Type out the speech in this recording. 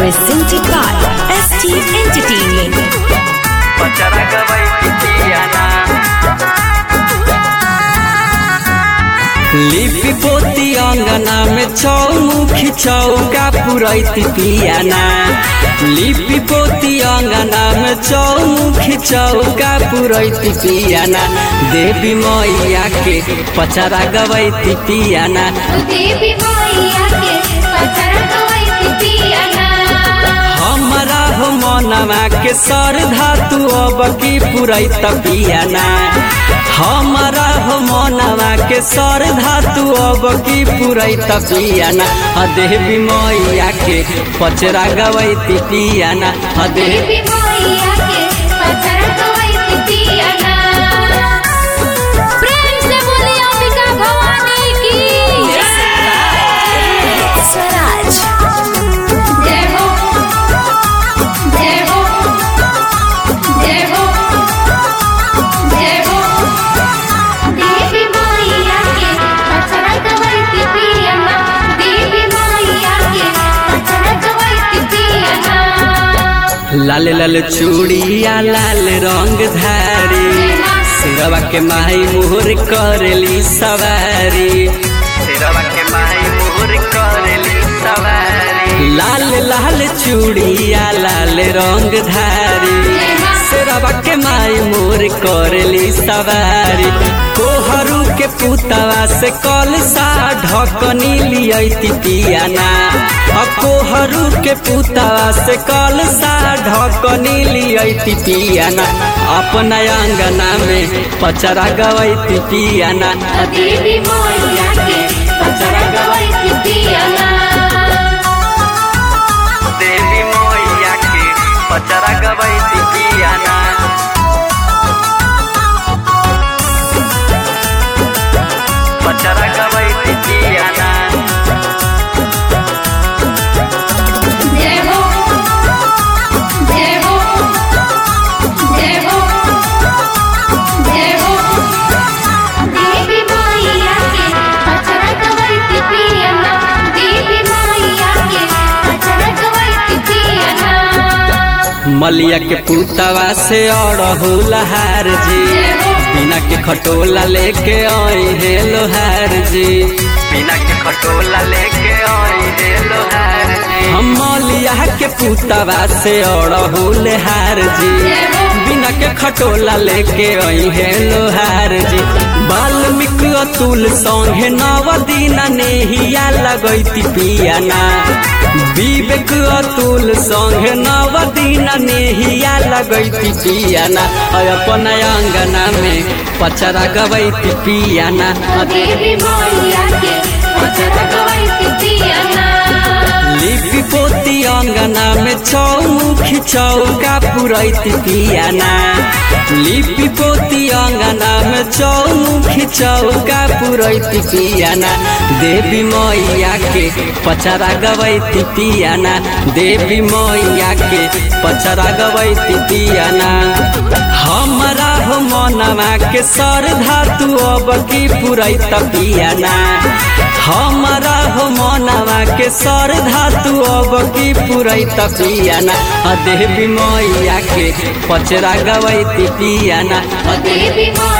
Presented by ST Entertainment. पचरा गवई पितियाना लिपि पोती अंगना में चौमुखी चौका पुरैती पियाना लिपि पोती अंगना में चौमुखी चौका पुरैती पियाना देवी मैया के पचरा गवैती पियाना देवी मैया के पचरा गवैती पियाना हमरा हो मनवा के सर धातु अब की पुरैत पियाना हमरा हो मनवा के सर धातु अब की पुरैत पियाना ह देवी मैया के पचरा गवैती पियाना ह देवी देवी मैया के पचरा गवैती पियाना प्रेम से बोली अंबिका भवानी की Swaraj. जय हो जय हो जय हो जय हो देवी मैया के पचरा गवैती पियाना देवी मैया के पचरा गवैती पियाना लाल लाल चूड़िया लाल रंग धारी सिरवा के माई मोहर करेली सवारी सिरवा के माई मोहर करेली सवारी लाल लाल चूड़िया लाल रंग धारी सिरवा के माई मोर करेली सवारी कोहरू के पुतवा से कल सा ढकनी लियती पियाना आ कोहरू के पुतवा से कल सा ढकनी लियती पियाना अपना अंगना में पचरा गवैती पियाना देवी मैया के पचरा गवैती पियाना देवी मैया के पचरा गवैती पियाना पचरा गवैती पियाना जय हो जय हो जय हो जय हो देवी मैया के पचरा गवैती पियाना देवी मैया के पचरा गवैती पियाना मलिया के पुतवा से अड़हुल हार जी बिना के खटोला लेके आई हे लोहार जी बिना के खटोला लेके आई हे लोहार जी हम मलिया के पुतवा से अड़हुल हार जी बिना के खटोला लेके आई हे लोहार जी वाल्मीकि अतुल संगे नव दिन नेहिया लगैती पियाना विवेक अतुल संगे नव दिन नेहिया लगैती पियाना और अपन अंगना में पचरा गवैती पियाना देवी मैया के पचरा गवैती पियाना लिपि पोती अंगना में चौमुखी चौका पुरैती पियाना लिपि पोती अंगना में चौमुखी चौका पुरैती पियाना देवी मैया के पचरा गवैती पियाना देवी मैया के पचरा गवैती पियाना हमरा हो मनवा के सर धातु अब की पुरैत पियाना हमरा हो मनवा के सर धातु अब की पुरैत पियाना आ देवी मैया के पचरा गवैती पियाना आ देवी मैया